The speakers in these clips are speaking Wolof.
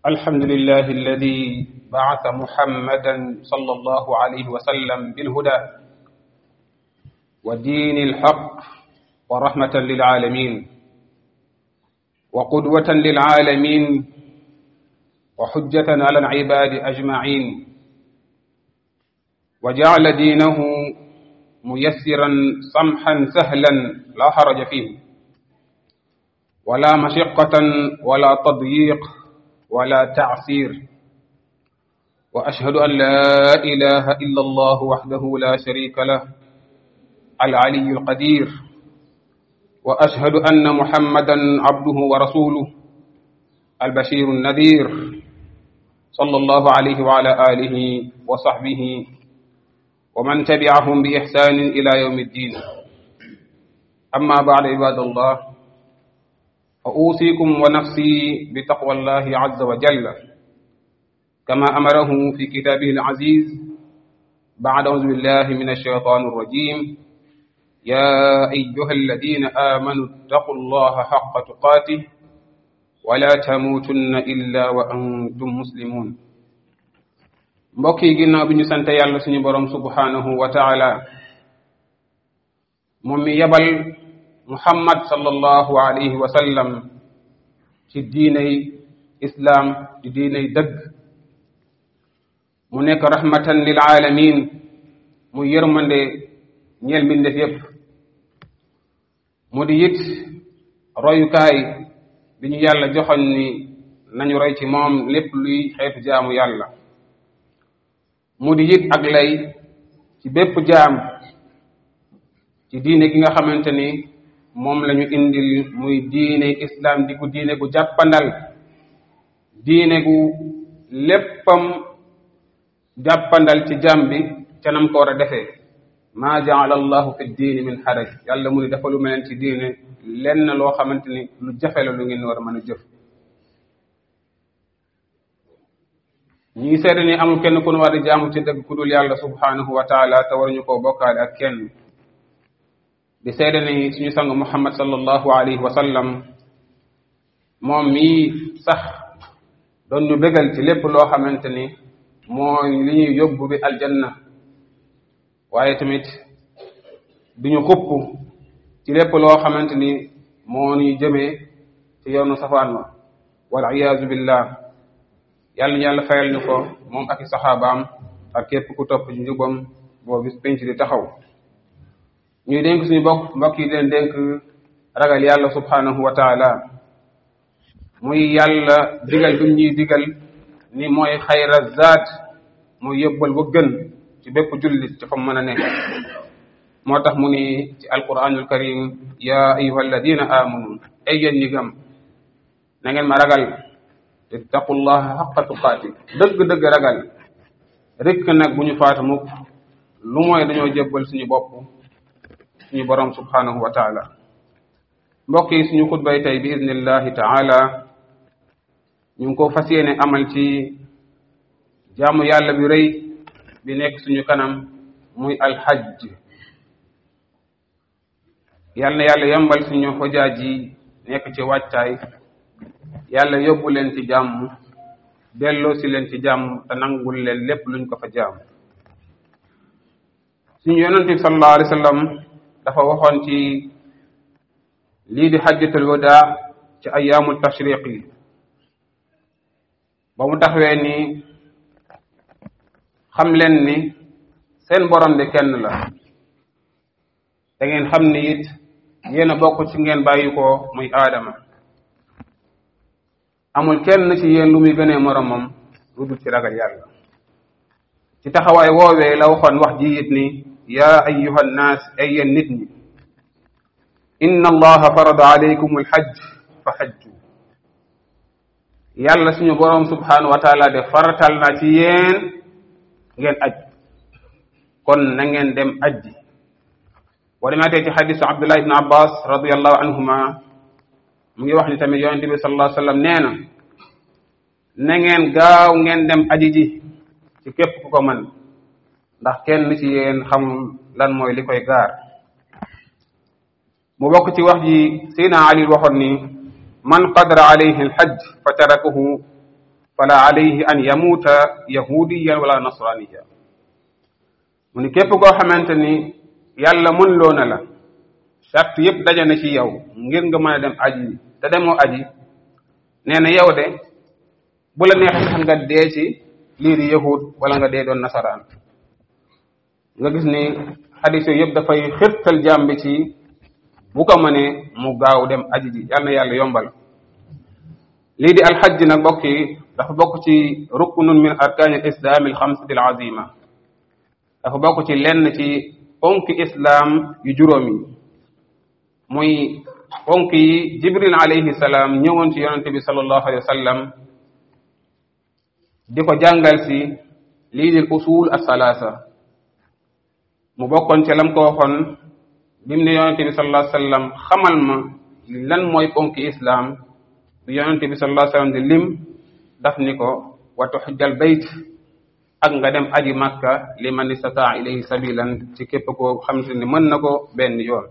الحمد لله الذي بعث محمدا صلى الله عليه وسلم بالهدى ودين الحق ورحمة للعالمين وقدوة للعالمين وحجة على العباد أجمعين وجعل دينه ميسرا سمحا سهلا لا حرج فيه ولا مشقة ولا تضييق ولا تعسير وأشهد أن لا إله إلا الله وحده لا شريك له العلي القدير وأشهد أن محمدا عبده ورسوله البشير النذير صلى الله عليه وعلى آله وصحبه ومن تبعهم بإحسان إلى يوم الدين أما بعد عباد الله فأوصيكم ونفسي بتقوى الله عز وجل كما أمره في كتابه العزيز بعد أعوذ بالله من الشيطان الرجيم يا أيها الذين آمنوا اتقوا الله حق تقاته ولا تموتن إلا وأنتم مسلمون mbokk yi ginnaaw bi ñu sant yàlla suñu borom subhanahu wa taala moom mi yebal muhammad sallallahu alayhi wa sallam ci diiney islaam di diiney dëgg mu nekk rahmatan lil alamin mu yërmande ñeel mbindeef yépp mu di it royukaay bi ñu yàlla joxoñ ni nañu roy ci moom lépp luy xeetu jaamu yàlla mu di it ak lay ci bépp jaam ci diine gi nga xamante ni moom lañu indil muy diine islam di gu diine gu jàppandal diine gu léppam jàppandal ci jaam bi ca nam ko war a defee maa jaala allahu fi diini min xaraj yàlla mu ni dafa lu mel ci diine lenn loo xamante ni lu jafe la lu ngeen war a mën a jëf ñi ngi seede ni amul kenn ku nu war di jaamu ci dëgg ku dul yàlla subhanahu wa taala te waruñu koo bokkaale ak kenn di seede ni suñu sang muhammad sallallahu alayhi wa sallam moom mii sax doon ñu bégal ci lépp loo xamante ni mooy li ñuy yóbbu bi aljanna waaye tamit duñu xupp ci lépp loo xamante ni moo ñuy jëmee ci yoonu safaan wa wal iyaazu billah yàlla ñu yàlla fayal ñu ko moom ak i saxaabaam ak képp ku topp ci njubam boo bis penc di taxaw ñuy dénk suñu bokk mbokk yi leen dénk ragal yàlla subhanahu wa taala muy yàlla digal bi ñuy digal ni mooy xayra zaat muy yóbbal ba gën ci bépp jullit ci fa mën a nekk moo tax mu ni ci alquranul karim ya ayuha alladina amanu ay yéen ñi gëm na ngeen ma ragal ittaqullaha xaqa tuqaati dëgg-dëgg ragal rek nag bu ñu faata mukk lu mooy dañoo jébbal suñu bopp suñu borom subhanahu wa taala mbokk yi suñu xutbay tey bi idnillahi taala ñu ngi ko fas yéene amal ci jaamu yàlla bi rëy bi nekk suñu kanam muy alxajj yal na yàlla yombal suñu xojaaj yi nekk ci wàccaay yàlla yóbbu leen ci jàmm delloo si leen ci jàmm te nangul leen lépp luñ ko fa jaam suñu yonent bi sallallahu alayhi wa sallam dafa waxoon ci lii di xajjatul wadaa ci ayaamul tashriq yi ba mu taxawee ni xam leen ni seen borom de kenn la da ngeen xam ni it yéen a bokk ci ngeen bàyyi ko muy aadama amul kenn ci yéen lu muy gënee moromam lu dul ci ragal yàlla ci taxawaay woowee la waxoon wax ji it ni yaa ayyuha nnaas ay yéen nit ñi inna allaha farada alaykum alxajj fa xajju yàlla suñu boroom subhanahu wa taala de faratal na ci yéen ngeen aj kon na ngeen dem ajji boo demaatee ci xadisu abdullah ibn abbas radiallahu anhuma mu ngi wax ni tamit yonente bi sallallahu alayhi wa sallam nee na na ngeen gaaw ngeen dem aji ji ci képp ku ko mën ndax kenn ci yéen xamul lan mooy li koy gaar mu bokk ci wax ji Seydina Ali waxoon ni man qadara alayhi alhajj fa tarakahu fala alayhi an yamuuta yahudiyan wala nasraniya mu ni képp koo xamante ni yàlla mën loo na la charte yëpp daje na ci yow ngir nga mën a dem aji te demoo aji nee na yow de bu la neexee sax nga dee ci lii di yahud wala nga dee doon nasaraan nga gis ni xadis yooyu yëpp dafay xirtal jaam bi ci bu ko mënee mu gaaw dem aji ji yal na yàlla yombal lii di alxajj nag bokk yi dafa bokk ci ruknun min arkaani al islaam al xamsati al azima dafa bokk ci lenn ci ponki islaam yu juróom yi muy ponk yi jibril alayhi salaam ñëwoon ci yonente bi sallallahu alayhi wa sallam di ko jàngal si lii di usul asalaasa mu bokkoon ci lam ko waxoon bimu ne yonente bi sallallahu alayhi wa sallam xamal ma lan mooy ponki islaam bi yonente bi sallallahu alayhi wa sallam di lim daf ni ko wa tuxjal bayt ak nga dem aji makka liman istataa ilayhi sabilan ci képp koo xamante ni mën na ko benn yoon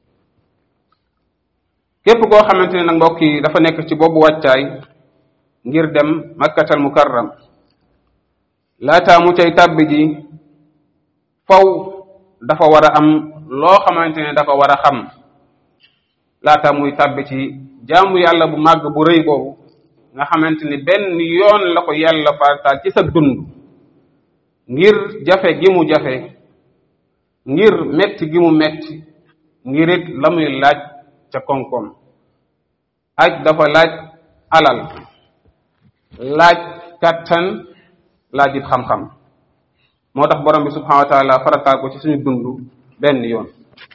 képp koo xamante ne nag mbokk yi dafa nekk ci boobu wàccaay ngir dem makkatal mukarram laataa mu cay tàbbi ji faw dafa war a am loo xamante ne dafa war a xam laataa muy tàbbi ci jaamu yàlla bu màgg bu rëy boobu nga xamante ni benn yoon la ko yàlla farataal ci sa dund ngir jafe gi mu jafe ngir metti gi mu metti ngir it la muy laaj ca koom-koom aj dafa laaj alal laaj kattan laaj it xam-xam moo tax borom bi subhanahu wa taala farataal ko ci suñu dund benn yoon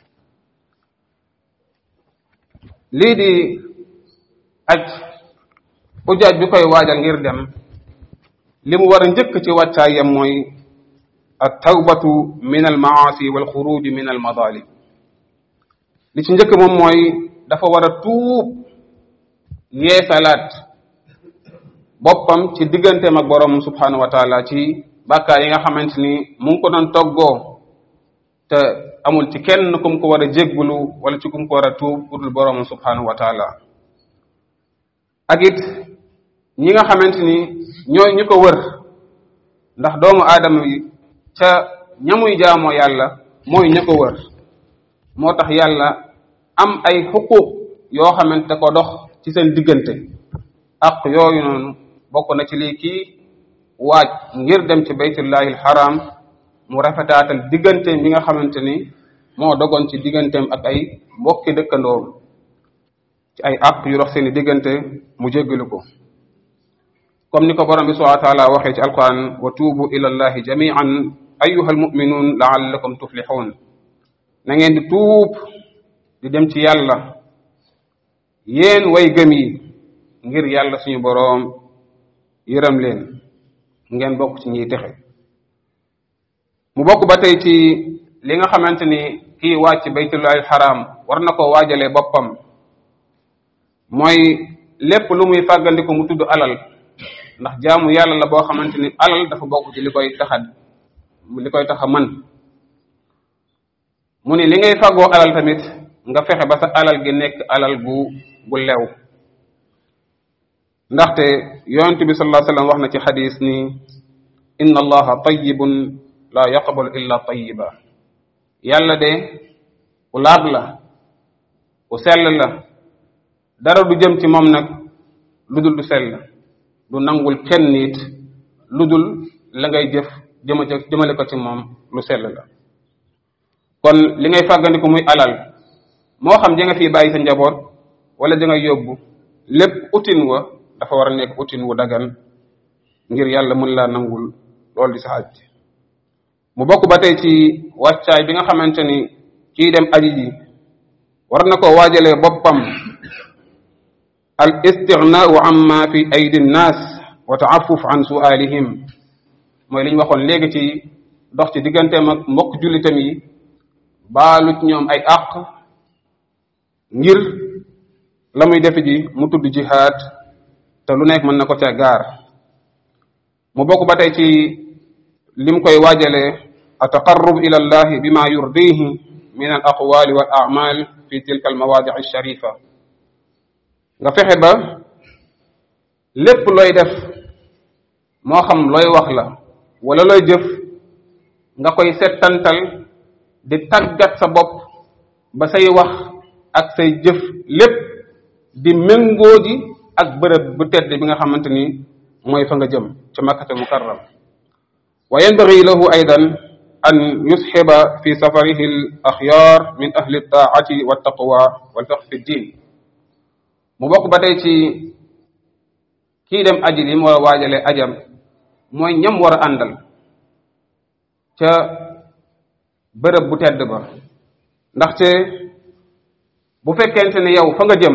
lii di aj ujaaj bi koy waajal ngir dem li mu war a njëkk ci wàccaayam mooy at tawbatu min al maasi wal xuruj min al madalim li ci njëkk moom mooy dafa war a tuub yeesalaat boppam ci digganteem ak borom subhanahu wa taala ci bàkkaar yi nga xamante ni mu ngi ko doon toggoo te amul ci kenn kum ko war a jéggulu wala ci kum ko war a tuub udul borom subhanahu wa taala ak it ñi nga xamante ni ñooy ñu ko wër ndax doomu aadama yi ca ñamuy jaamoo yàlla mooy ñu ko wër moo tax yàlla am ay xuquuq yoo xamante ko dox ci seen diggante ak yooyu noonu bokk na ci lii kii waaj ngir dem ci baytullahi alxaram mu rafetaatal digganteem bi nga xamante ni moo dogoon ci digganteem ak ay mbokki dëkkandoom ci ay àq yu dox seeni diggante mu jéggalu ko comme ni ko borom bi subhanahu wa taala waxee ci alquran wa tuubu ila allahi jamian ayuha almuminuun laallakum tuflixuun na ngeen di tuub di dem ci yàlla yéen way gëm yi ngir yàlla suñu boroom yërëm leen ngeen bokk ci ñiy texe mu bokk ba tey ci li nga xamante ni kii wàcc baytullahi xaraam war na ko waajalee boppam mooy lépp lu muy fàggandiku mu tudd alal ndax jaamu yàlla la boo xamante ni alal dafa bokk ci li koy taxa li koy taxa mën mu ni li ngay fàggoo alal tamit nga fexe ba sa alal gi nekk alal gu gu lew ndaxte yonent bi sallallahu alayhi wasallam wax na ci xadis ni inna allaha tayyibun la yaqbalu illa tayyiba yàlla de ku laab la ku sell la dara du jëm ci moom nag lu dul du sell du nangul kenn nit lu dul la ngay jëf jëma jëmale ko ci moom lu sell la kon li ngay fàggandiku muy alal moo xam ja nga fii bàyyi sa njaboot wala ja nga yóbbu lépp utin wa dafa war a nekk utin wu dagan ngir yàlla mën laa nangul loolu di sa aj mu bokk ba tey ci wàccaay bi nga xamante ni kii dem aji ji war na ko waajalee boppam al istignaau amma fi aydi nnaas wa taafuf an sualihim mooy li ñu waxoon léegi ci dox ci digganteem ak mbokk jullitam yi baalut ñoom ay àq ngir la muy defe ji mu tudd jihaad te lu nekk mën na ko ca gaar mu bokk ba tey ci lim koy waajalee ataqarrub ila allahi bima yurdihi min al aqwali wal a'mal fi tilka al mawadi al sharifa nga fexe ba lépp looy def moo xam looy wax la wala looy jëf nga koy settantal di tàggat sa bopp ba say wax ak say jëf lépp di méngoo ji ak bërëb bu tedd bi nga xamante ni mooy fa nga jëm ca makkatal mukarram wa yanbaghi lahu aydan an yusxiba fi safarihi al axyaar min ahli taati wa taqwa wal fiqh fi ddin mu bokk ba tey ci kii dem aji li mu war a waajale ajam mooy ñam war a àndal ca bërëb bu tedd ba ndaxte bu fekkente ne yow fa nga jëm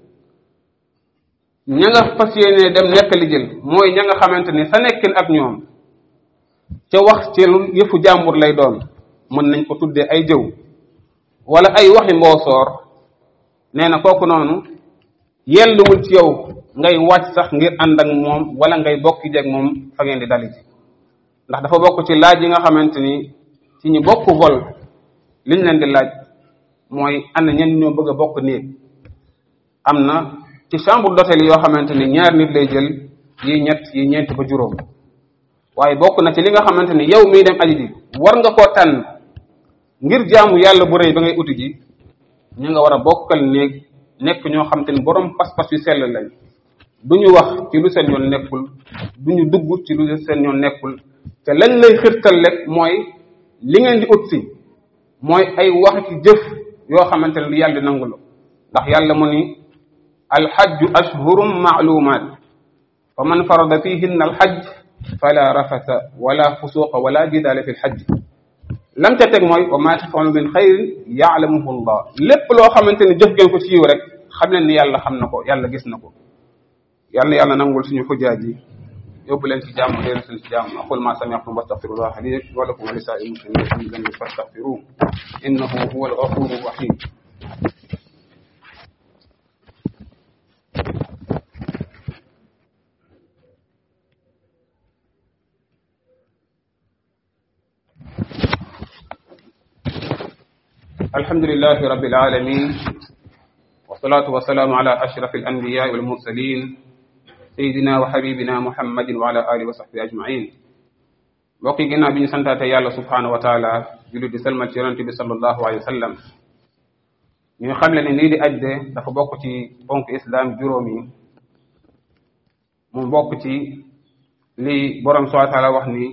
ña nga fas yéene dem nekk li jël mooy ña nga xamante ni sa nekkin ak ñoom ca wax ci yëfu jàmbur lay doon mën nañ ko tuddee ay jëw wala ay waxi mboosoor nee na kooku noonu yelluwul ci yow ngay wàcc sax ngir ànd ak moom wala ngay bokk jeeg moom fa ngeen di dali ci ndax dafa bokk ci laaj yi nga xamante ni ci ñu bokk vol liñ leen di laaj mooy ana ñen ñoo bëgg a bokk néeg am na ci chambre d'hôtel yoo xamante ni ñaar nit lay jël yi ñett yi ñeent ba juróom waaye bokk na ci li nga xamante ni yow miy dem aji ji war nga koo tànn ngir jaamu yàlla bu rëy ba ngay uti ji ñu nga war a bokkal néeg nekk ñoo xamante ni borom pas-pas yu sell lañ du ñu wax ci lu seen yoon nekkul du ñu dugg ci lu seen yoon nekkul te lañ lay xirtal rek mooy li ngeen di ut si mooy ay wax ci jëf yoo xamante ne lu yàlla nangu la ndax yàlla mu ni alxajju ashhurum maalumaat fa man farada fihinna alxajj fala rafasa wala fusuqa wala jidaala fi lxajj lam ca teg mooy wa ma tafalu min xayrin yaalamuhu llah lépp loo xamante ne jëf ngeen ko ci yiw rek xam leen ni yàlla xam na ko yàlla gis na ko yàlla yàlla nangul suñu xujjaaj yi yóbbu leen ci jàmm leen suñ ci jàmm aqul ma sami'tum wastaghfirullah li wa lakum wa li sa'il muslimin min dhanbin fastaghfiruhu innahu huwal ghafurur rahim الحمد لله رب العالمين والصلاة والسلام على أشرف الأنبياء والمرسلين سيدنا وحبيبنا محمد وعلى آله وصحبه أجمعين mbokk yi ginnaaw bi ñu santaate yàlla subhanahu wa taala jullit di salmal ci yonente bi sallallahu alayhi wa sallam ñu xam le ne lii di aj de dafa bokk ci bonk islam juróom yi mu bokk ci li borom subhanahu wa taala wax ni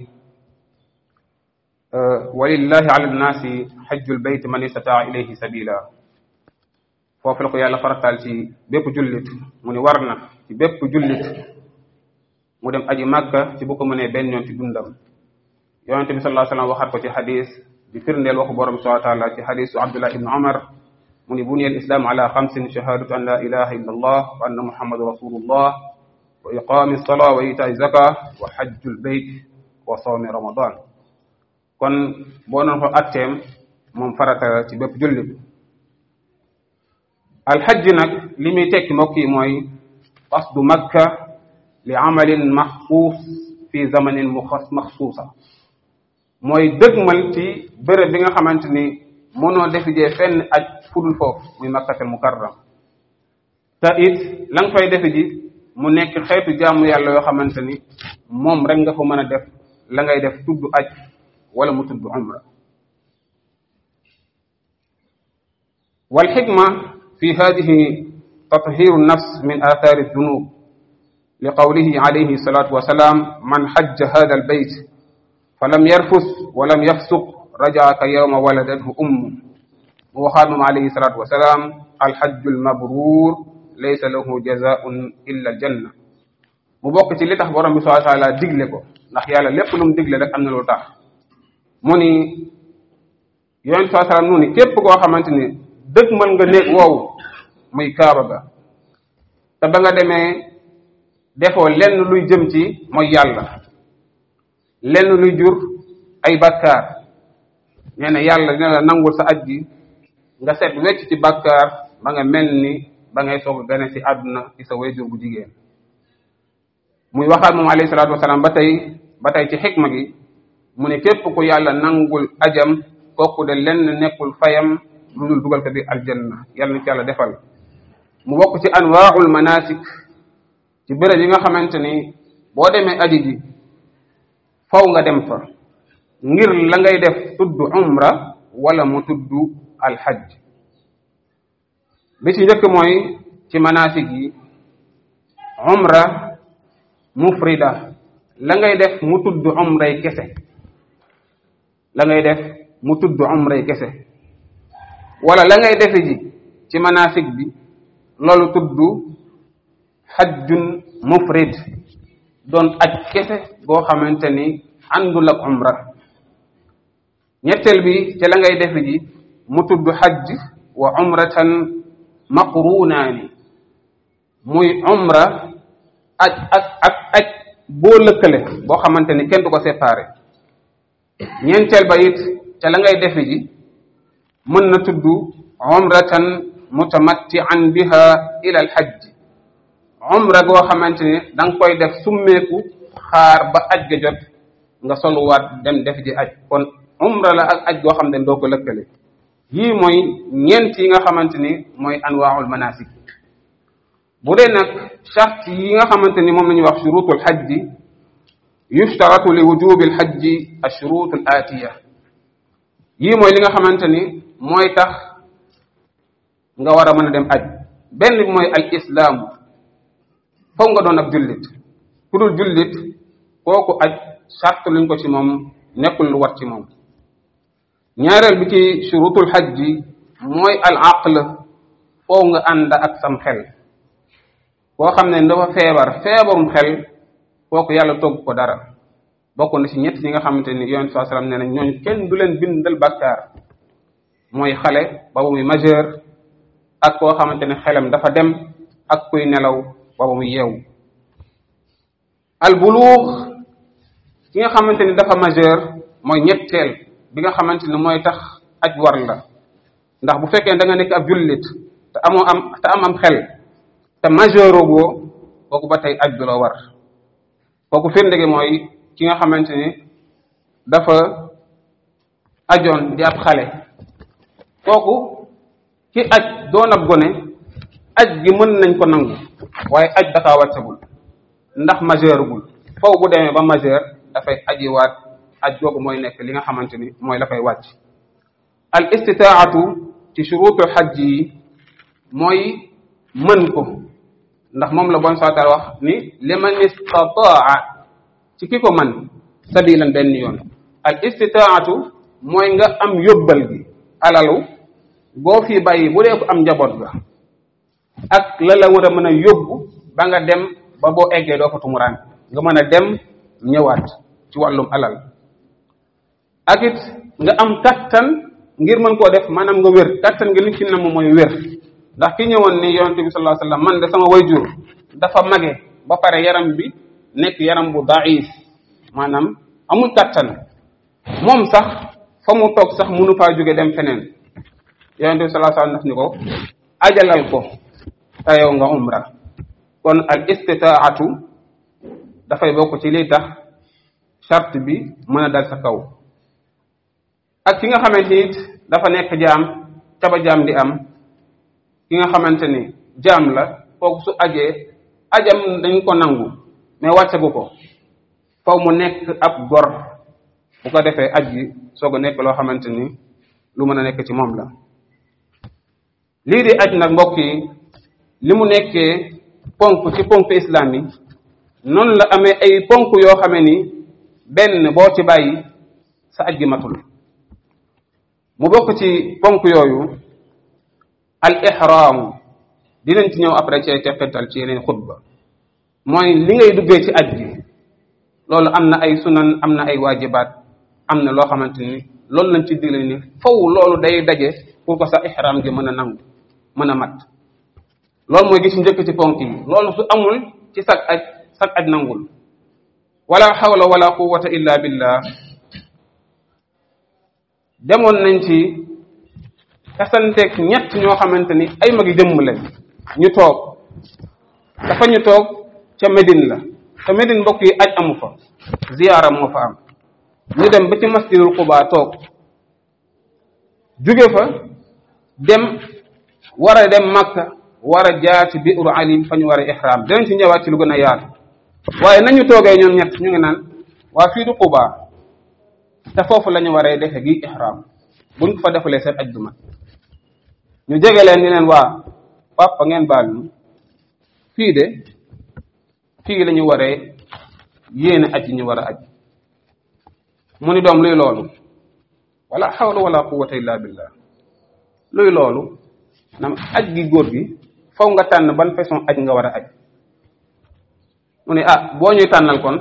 walillahi ala nnaasi xajjul bayt man istataa ilayhi sabila foofu la ko yàlla farataal ci bépp jullit mu ni war na ci bépp jullit mu dem aji màkka ci bu ko mënee benn yoon ci dundam yonente bi sallallahu alayhi wasallam waxat ko ci xadis di firndeel waxu borom subhanahu wa taala ci xadisu abdullah ibn umar mu ni buniya al islam ala xamsin shahadatu an la ilaha illa allah wa anna muhammadu rasulullah wa iqami salaa wa itaai zaka wa xajjul bayt wa sawmi ramadan kon boo noon ko atteem moom farata ci bépp jullit alxajj nag li muy tekki mbokk yi mooy qasdu makka li amalin maxsuus fi zamanin muxas maxsuusa mooy dëgmal ci bërëb bi nga xamante ni mënoo defijee fenn aj fudul foofu muy makkatal mukarram te it la nga fay defi ji mu nekk xeetu jaamu yàlla yoo xamante ni moom rek nga fa mën a def la ngay def tudd aj wala mu tudd umra والحكمة في هذه تطهير النفس من آثار الذنوب لقوله عليه الصلاة والسلام من حج هذا البيت فلم يرفث ولم يفسق رجع كيوم ولدته أمه وخادم عليه الصلاة والسلام الحج المبرور ليس له جزاء إلا الجنة mu bokk ci li tax borom bi subhanahu wa taala digle ko ndax yàlla lépp lu mu digle rek am na lu tax mu ni yonent saa salaam nu ni képp koo xamante ni dëgg mën nga néeg woowu muy kaaba ga te ba nga demee defoo lenn luy jëm ci mooy yàlla lenn luy jur ay bakkaar nee na yàlla dina la nangul sa aj gi nga set wecc ci bakkaar ba nga mel ni ba ngay soog a gane ci àdduna ci sa wayjur bu jigéen muy waxaat moom alayhi salaatu wasalaam ba tey ba tey ci xikma gi mu ne képp ku yàlla nangul ajam kooku de lenn nekkul fayam lu dul dugal ko bi aljanna yàlla na ci yàlla defal mu bokk ci anwaaul manasik ci béréb yi nga xamante ni boo demee aji ji faw nga dem fa ngir la ngay def tudd umra wala mu tudd alxajj bi ci njëkk mooy ci manasik yi umra mufrida la ngay def mu tudd umray kese la ngay def mu tudd umray kese wala la ngay defe ji ci manasik bi loolu tudd xajjun mufrid doon aj kese boo xamante ni àndul ak umra ñetteel bi ci la ngay defe ji mu tudd xajj wa umratan maqrunaani muy umra aj ak ak aj boo lëkkale boo xamante ni kenn du ko séparé ñeenteel ba it ca la ngay defe ji mën na tudd umratan mutamattian biha ila al hajj umra goo xamante ni da nga koy def summeeku xaar ba aj ga jot nga soluwaat dem def ji aj kon umra la ak aj goo xam ne doo ko lëkkale yii mooy ñeent yi nga xamante ni mooy anwaaul manasik bu dee nag charte yi nga xamante ni moom la ñuy wax shurutul xajji yushtaratu li wujubi alxajji ashurut al atiya yii mooy li nga xamante ni mooy tax nga war a mën a dem aj benn bi mooy al islaam foog nga doon ab jullit ku dul jullit kooku aj charte luñ ko ci moom nekkul lu war ci moom ñaareel bi ci shurutul xajji mooy al aql foog nga ànd ak sam xel koo xam ne dafa feebar feebarum xel kooku yàlla togg ko dara bokk na ci ñett ñi nga xamante ni yonent saa sallam nee na ñooñu kenn du leen bindal bàkkaar mooy xale ba ba muy majeur ak koo xamante ne xelam dafa dem ak kuy nelaw ba ba muy yeewu al buluux ki nga xamante ni dafa majeur mooy ñetteel bi nga xamante ni mooy tax aj war la ndax bu fekkee da nga nekk ab jullit te amoo am te am am xel te majeur ogoo kooku ba tey aj du la war kooku firnde gi mooy ki nga xamante ni dafa ajoon di ab xale kooku ki aj doon ab gone aj gi mën nañ ko nangu waaye aj dafa wàccagul ndax majeurugul foofu bu demee ba majeur dafay ajiwaat aj googu mooy nekk li nga xamante ni mooy la fay wàcc al istitaatu ci shurutul xajj yi mooy mën ko ndax moom la bon saatal wax ni liman istataa ci ki ko man sabilan benn yoon al istitaatu mooy nga am yóbbal gi alalu boo fi bàyyi bu dee ko am njaboot ga ak la la war a mën a yóbbu ba nga dem ba boo eggee doo fa tumuraan nga mën a dem ñëwaat ci wàllum alal ak it nga am kattan ngir mën koo def maanaam nga wér kattan nga li ci nam mooy wér ndax ki ñëwoon ni yonente bi sallallahu alayhi wasallam man de sama wayjur dafa mage ba pare yaram bi nekk yaram bu daif maanaam amul kattan moom sax fa mu toog sax mënu faa jóge dem feneen yonente bi sallallahu alayhi wasallam daf ni ko ajalal ko tayow nga umra kon al istitaatu dafay bokk ci liy tax charte bi mën a dal sa kaw ak ki nga xamante it dafa nekk jaam ca ba jaam di am ki nga xamante ni jaam la kooku su ajee ajam dañ ko nangu mais wàccagu ko faw mu nekk ab gor bu ko defee aj gi soog a nekk loo xamante ni lu mën a nekk ci moom la lii di aj nag mbokk yi li mu nekkee ponk ci ponk islam yi noonu la amee ay ponk yoo xame ni benn boo ci bàyyi sa aj gi matul mu bokk ci ponk yooyu al ihraamu dinañ ci ñëw après ci teqetal ci yeneen xutba mooy li ngay duggee ci aj gi loolu am na ay sunan am na ay waajibaat am na loo xamante ni loolu lañ ci digle ni faw loolu day daje pour que sa ihraam gi mën a nangu mën a mat loolu mooy gis njëkk ci ponk yi loolu su amul ci sag aj sag aj nangul wala hawla wala quwwata illa billah demoon nañ ci tasanteeg ñett ñoo xamante ni ay magi jëmm lañ ñu toog dafa ñu toog ca Médine la te Médine mbokk yi aj amu fa ziyaara moo fa am ñu dem ba ci masjidul Quba toog jóge fa dem war a dem Makka war a jaar ci biiru Ali fa ñu war a ihram dinañ ci ñëwaat ci lu gën a yaatu waaye nañu toogee ñoom ñett ñu ngi naan waa fii du Quba te foofu la ñu waree defe gi ihram buñ ko fa defulee seen aj du mat ñu jege leen ni leen waa papa ngeen baal ñu fii de fii la ñu waree yéene aj yi ñu war a aj mu ni doom luy loolu wala hawla wala quwwata illa billah luy loolu nam aj gi góor gi faw nga tànn ban façon aj nga war a aj mu ne ah boo ñuy tànnal kon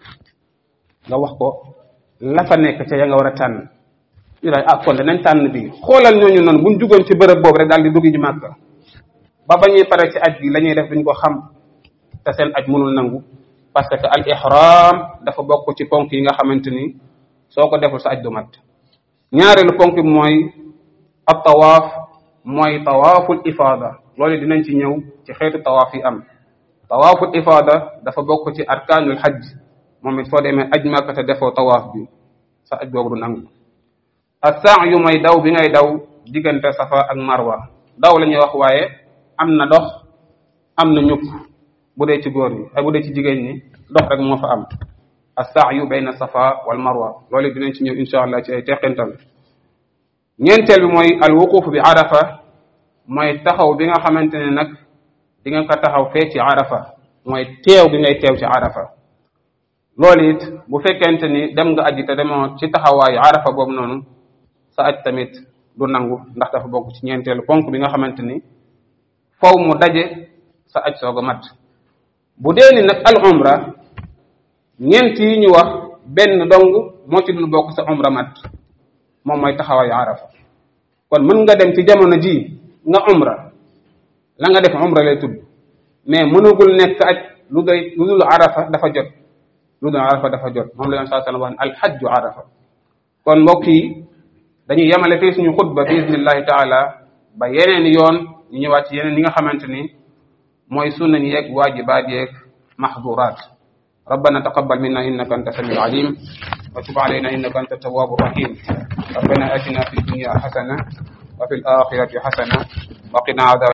nga wax ko la fa nekk ca ya nga war a tànn ñu daal ah kon danañ tànn bi xoolal ñooñu noonu buñ jugoon ci bërëb boobu rek daal di dugg ji màkka ba ba ñuy pare ci aj gi la ñuy def duñ ko xam te seen aj mënul nangu parce que al ihram dafa bokk ci ponk yi nga xamante ni soo ko deful sa aj du mat ñaareelu ponk bi mooy ab tawaaf mooy tawaaful ifaada loolu dinañ ci ñëw ci xeetu tawaaf yi am tawaaful ifaada dafa bokk ci arkaanul hajj moom it soo demee aj Makka te defoo tawaaf bi sa aj boobu du nangu as-sa'yu mooy daw bi ngay daw diggante safa ak marwa daw la ñuy wax waaye am na dox am na ñukk bu dee ci góor ñi ay bu dee ci jigéen ñi dox rek moo fa am as-sa'yu bayna safa wal marwa loolu dinañ ci ñëw insha allah ci ay teqintal ñeenteel bi mooy al wuquf bi arafa mooy taxaw bi nga xamante ne nag di nga ko taxaw fee ci arafa mooy teew bi ngay teew ci arafa loolu it bu fekkente ni dem nga aji te demoo ci taxawaayu arafa boobu noonu sa aj tamit du nangu ndax dafa bokk ci ñeenteelu ponk bi nga xamante ni faw mu daje sa aj soog a mat bu dee ni nag al umra ñeent yi ñu wax benn dong moo ci dul bokk sa umra mat moom mooy taxawaayu arafa kon mën nga dem ci jamono ji nga umra la nga def umra lay tudd mais mënugul nekk aj lu doy lu dul arafa dafa jot lu dul arafa dafa jot moom la yoon saa sallam wax ne alxajju arafa kon mbokk yi dañuy yemale fii suñu xutba bi idnillahi taala ba yeneen yoon ñu ñëwaat ci yeneen yi nga xamante ni mooy sunna ñi yeeg waajibaat yeeg maxduraat ربنا تقبل منا انك انت السميع العليم وتب علينا انك انت التواب الرحيم ربنا اتنا في الدنيا حسنه وفي الاخره حسنه وقنا عذاب